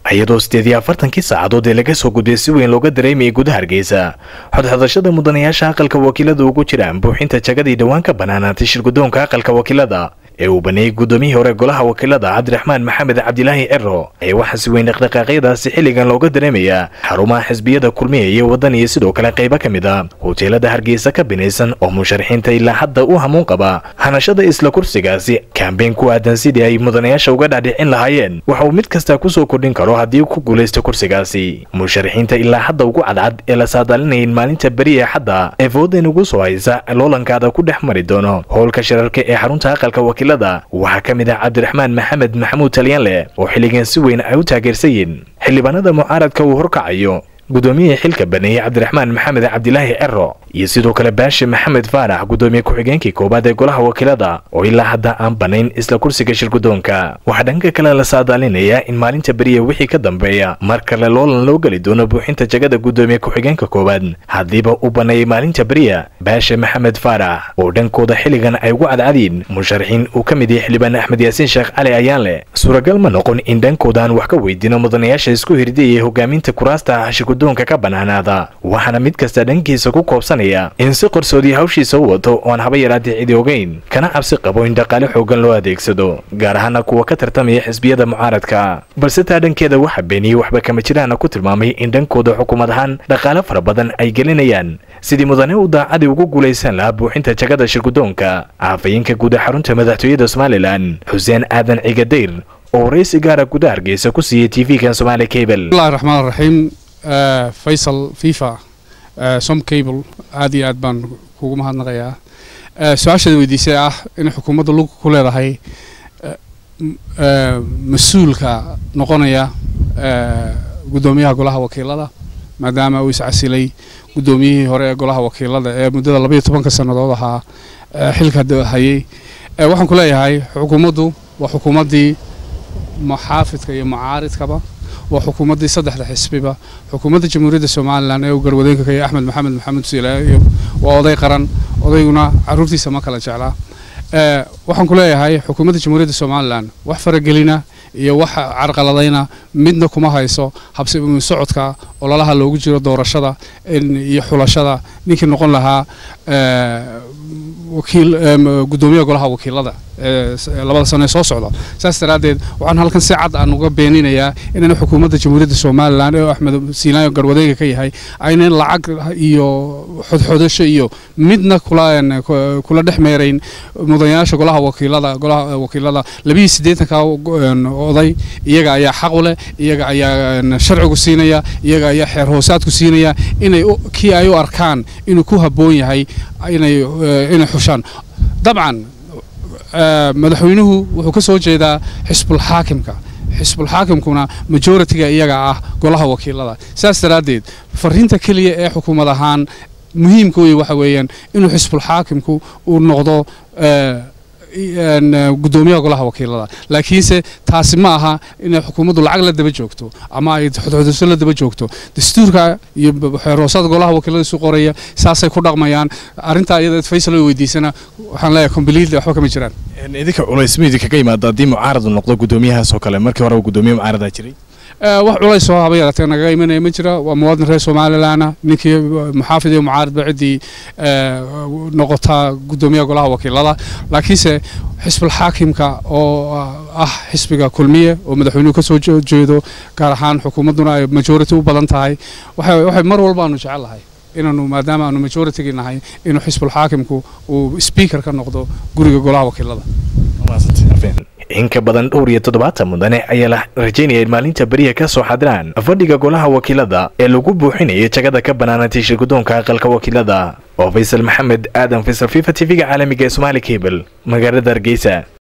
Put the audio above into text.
iyadoo sideed iyo afartankii saacadood ee laga soo gudbay si weyn looga dareemayay gudaha hargeysa xodxodashada mudanayaasha aqalka wakiilada ugu jiraan buuxinta jagadii dhowaan ka banaanaatay shirgudoonka aqalka wakiilada ee uu baneeyey gudoomiyihii hore golaha wakiilada cabdiraxmaan maxamed cabdilaahi cero ee waxaa si weyn dhaqdhaqaaqyadaasi xilligan looga dareemayaa xarumaha xisbiyada kulmiya iyo waddan iyo sidoo kale qaybo ka mid a hoteelada hargeysa ka binaysan oo musharaxiinta ilaa hadda u hamuun qaba hanashada isla kursigaasi kambeyn ku aadan sidii ay mudanayaasha uga dhaadhicin lahaayeen waxa uu mid kasta kusoo kordhin karo haddii ku guulaysto kursigaasi musharaxiinta ilaa hadda ugu cadcad ee la saadaalinayn maalinta beri ee xadda ee foodan ugu soo haysa loolankaada ku dhex mari doono howlka shirarka ee xarunta aqalka wakiilada waxaa ka mid ah cabdiraxmaan maxamed maxamuud talyaanleh oo xilligan si weyn ay u taageersan yihiin xildhibaanada mucaaradka uu horkacayo gudoomiyihii xilka baneeyey cabdiraxmaan maxamed cabdilaahi cero iyo sidoo kale baashe maxamed faarax gudoomiye ku-xigeenkii koowaad ee golaha wakiilada oo ilaa hadda aan banayn isla kursiga shirgudoonka waxaa dhanka kale la saadaalinayaa in maalinta beriya wixii ka dambeeya mar kale loolan loo geli doono buuxinta jagada gudoomiye ku-xigeenka koowaad haddiiba uu baneeyey maalinta beriya baashe maxamed faarax oo dhankooda xilligan ay ugu cadcadiin musharaxiin uu ka mid yahay xildhibaan axmed yaasiin sheekh cali ayaanleh suuragal ma noqon in dhankoodan wax ka weydiino mudanayaasha isku hirdiyaya hogaaminta kuraasta shirgudoonka ka banaanaada waxaana mid kasta dhankiisa ku koobsanaya in si qarsoodii hawshiisa u wato oon haba yaraatee cidi ogeyn kana cabsi qabo in dhaqaale xoogan loo adeegsado gaar ahaana kuwa ka tartamaya xisbiyada mucaaradka balse taa dhankeeda waxaa beeniyey waxba kama jiraana ku tilmaamay in dhankooda xukuumad ahaan dhaqaale fara badan ay gelinayaan sidii mudane u daacadii ugu guulaysan lahaa buuxinta jagada shirgudoonka caafayeenka guud ee xarunta madaxtooyada somalilan xuseen aadan cigadayr oo waraysi gaara gudaha hargeysa ku siiyey tv-kan somaali cable bismillahi raxmaan raxiim faysal fifa som cable aad iyo aad baan kugu mahadnaqayaa su-aashaada weydiisay ah in xukuumadda lug ku leedahay mas-uulka noqonaya guddoomiyaha golaha wakiilada maadaama uu iscasilay guddoomiyihii hore ee golaha wakiilada ee muddada labaiyo tobanka sannadood ahaa xilka hayay waxaan ku leeyahay xukuumaddu waa xukuumaddii muxaafidka iyo mucaaridkaba waa xukuumaddii saddexda xisbiba xukuumadda jamhuuriyadda somalilan ee uu garwadeenka ka yahay axmed maxamed maxamuud siilaayo waa oday qaran odayguna caruurtiisa ma kala jeclaa waxaan ku leeyahay xukuumadda jamhuuriyadda somalilan wax faragelina iyo wax carqaladayna midna kuma hayso habsi socodka ololaha loogu jiro doorashada iyo xulashada ninkii noqon lahaa wakiil guddoomiyaha golaha wakiilada labada sano ee soo socda saas daraaddeed waxaan halkan si cad aan uga beeninayaa inayna xukuumadda jamhuuriyadda somalilan ee axmed siinaayo garwadeyga ka yahay aynan lacag iyo xodxodasho iyo midna kula kula dhex meerayn mudanayaasha golaha wakiilada golaha wakiilada labiiyo siddeetanka oday iyaga ayaa xaq u leh iyaga ayaa sharcigu siinaya iyaga ayaa xeer hoosaadku siinaya inay kii ay u arkaan inuu ku habboon yahay inay inay xushaan dabcan madaxweynuhu wuxuu ka soo jeedaa xisbulxaakimka xisbulxaakimkuna majoritiga iyaga ah golaha wakiilada saas daraaddeed fariinta keliya ee xukuumad ahaan muhiimka wey waxa weeyaan inuu xisbulxaakimku uu noqdo guddoomiyaha golaha wakiilada laakiinse taasi ma aha inay xukuumaddu lacag la daba joogto ama ay xodxodasho la daba joogto dastuurka iyo xeerhoosada golaha wakiilada isu qoraya saasay ku dhaqmayaan arrintaa iyada faysal oo weydiisana waxaan leeyahay completely waxba kama jiraan idinka culays ma idinkaga yimaado haddii mucaaradu noqdo guddoomiyahaas oo kale markii hore guddoomiye mucaaradaa jiray wax culays oo haba yaratee nagaga imanaya ma jira waa muwaadin reer somalilanah ninkii muxaafid iyo mucaaridba ciddii noqotaa guddoomiyaha golaha wakiilada laakiinse xisbulxaakimka oo ah xisbiga kulmiye oo madaxweynuhu ka soo jeedo gaar ahaan xukuumadduna ay majority u badan tahay waxay mar walba aanu jecel lahay inaanu maadaama aanu majoritigii nahay inuu xisbulxaakimku uu speaker ka noqdo guriga golaha wakiilada in ka badan dhowr iyo toddobaatan mudane ayaa la rajaynaya in maalinta beriya ka soo xadiraan fadhiga golaha wakiilada ee lagu buuxinaya jagada ka banaanatay shirgudoonka aqalka wakiilada oo faysal maxamed aadan faysal fifa tv-ga caalamiga ee somaali cable magaalada hargeysa